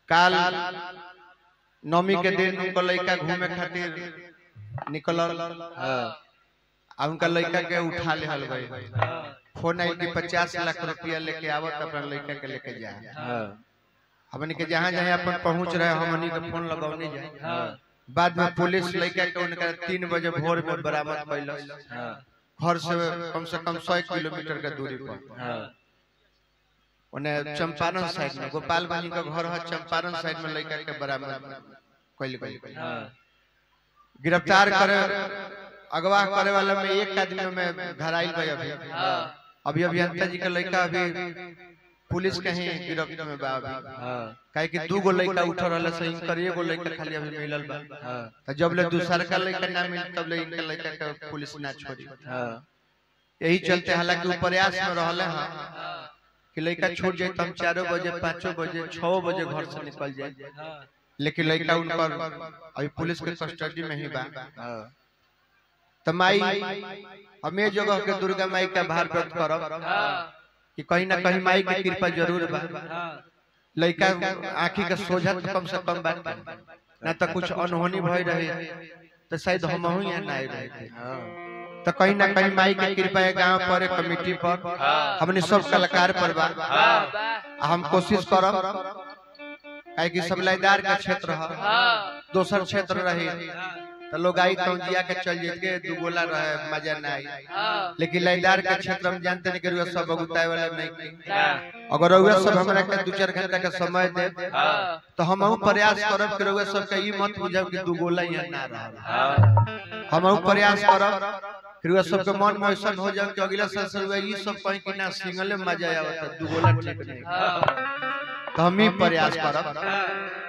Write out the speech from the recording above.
काल नौमी के दिन उनका लड़का घूमे खातिर निकलल हाँ आ उनका लड़का के उठा ले हल गई फोन आई कि पचास लाख रुपया लेके आवत अपना लड़का के लेके जाए हाँ हमनी के जहाँ जहाँ अपन पहुंच रहे हमनी के फोन लगौने जाए हाँ बाद में पुलिस लड़का के उनका तीन बजे भोर में बरामद कैलस हाँ घर से कम से कम सौ किलोमीटर के दूरी पर हाँ उन्हें चंपारण साइड में गोपालगंज का घर है चंपारण साइड में लड़का के बरामद कैल गई हाँ गिरफ्तार करे अगवा करे वाला में एक आदमी में धराइल भाई अभी अभी अभियंता जी का लड़का अभी पुलिस के ही गिरफ्त में बा अभी हाँ काहे कि दू गो लड़का उठल रहल से इनकर एगो लड़का खाली अभी मिलल बा हाँ तो जब ले दूसर का लड़का ना मिल तब ले इनका लड़का के पुलिस ना छोड़ी हाँ यही चलते हालांकि वो प्रयास में रहले हैं कि लड़का छूट जाए तो हम चारों बजे पाँचों बजे छओ बजे घर से निकल जाए लेकिन लड़का उनकर अभी पुलिस के कस्टडी में ही बा हाँ तो माई हमें जगह के दुर्गा माई का भार व्यक्त करब कि कहीं ना कहीं माई की कृपा जरूर बा लड़का आंखी के सोझा तो कम से कम बात ना तो कुछ अनहोनी भई रही तो शायद हम यहाँ ना आए रहे थे हाँ तो कहीं ना कहीं माई की कृपा है गांव पर कमेटी पर हमने सब कलाकार पर बा आ हम कोशिश करब काहे कि सब लयदार का क्षेत्र है दोसर क्षेत्र रही तो लोग आई तो जिया के चल जाएंगे दू गोला रहे मजा ना आई लेकिन लयदार के क्षेत्र हम जानते नहीं कि रुआ सब बगुताए वाला नहीं की अगर रुआ सब हमरा के दू चार घंटा का समय दे तो हम प्रयास करब कि रुआ सब के ई मत बुझब कि दू गोला यहाँ ना रह हम प्रयास करब कि रुआ सब के मन में ऐसा हो जाए कि अगला साल से रुआ ई सब कहीं कि ना सिंगले मजा आवत दू गोला ठीक नहीं तो हम ही प्रयास करब